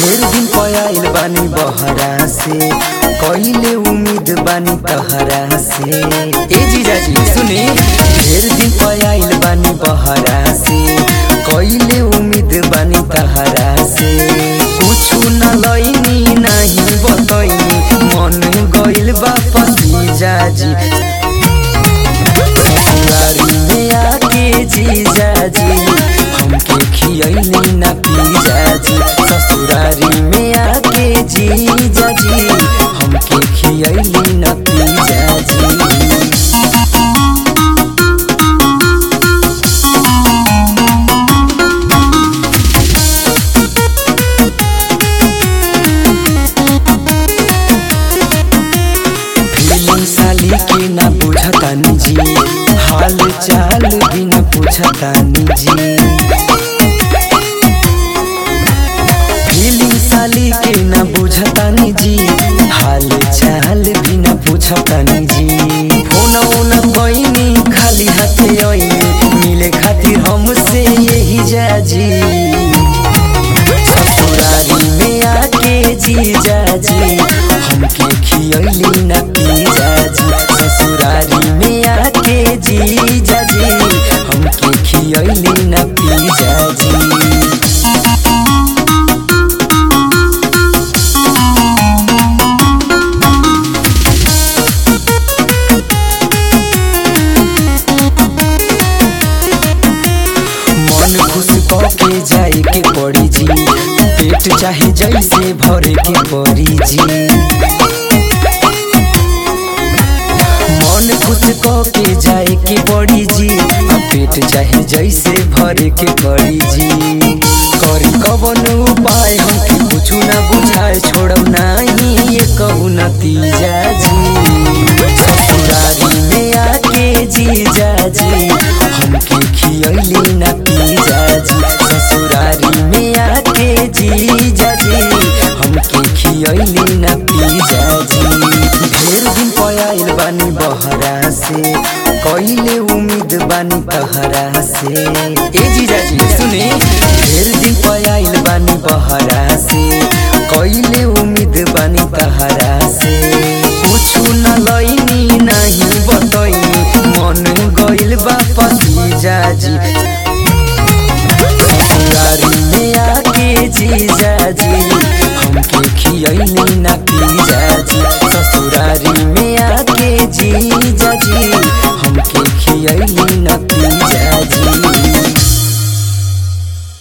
ढेर दिन पयाइल बानी बहरा से कइले उम्मीद बानी तहरा से ए जीजाजी सुने ढेर दिन पयाइल बानी बहरा से कइले उम्मीद बानी तहरा से कुछु न लइनी नहीं बतइनी मन गइल बा पसीजाजी ससुरारी में आके जीजाजी हमके खियैली न पीजाजी ससुरारी में आके जीजाजी हमके खियैली न पीजाजी फीलिंग साली के ना बुझतानी जी हाल चाल भी ना पूछतानी जी फीलिंग साली के ना बुझतानी जी हाल चाल भी ना पूछतानी जी फोन ओना बइनी खाली हाथे आइनी मिले खातिर हमसे यही जाजी ससुरारी में आके जीजाजी हमके खियैली न पीजाजी ससुरारी में आके जीजाजी हमके खियैली न पीजाजी मन खुश के जाए के पड़ी जी पेट चाहे जैसे भरे के पड़ी जी मन खुश के जाए के पड़ी जी आ पेट चाहे जैसे भरे के पड़ी जी करी कवन उपाय हमके कुछ ना बुझाए छोड़ब नहीं ये कहू नतीजा जी ससुरारी में आके जीजाजी हमके खियैली न पीजाजी ससुरारी में आके जीजाजी हमके खियैली न पीजाजी ढेर दिन पयाइल बानी बहरा से कइले उम्मीद बानी तहरा से ए जीजाजी सुने ढेर दिन पयाइल बानी बहरा से कइले उम्मीद बानी तहरा से कुछु न लइनी नहीं बतइनी मन गइल बा पसीजाजी ससुरारी में आके जीजाजी हमके खियैली न पीजाजी ससुरारी में आके जीजाजी हमके खियैली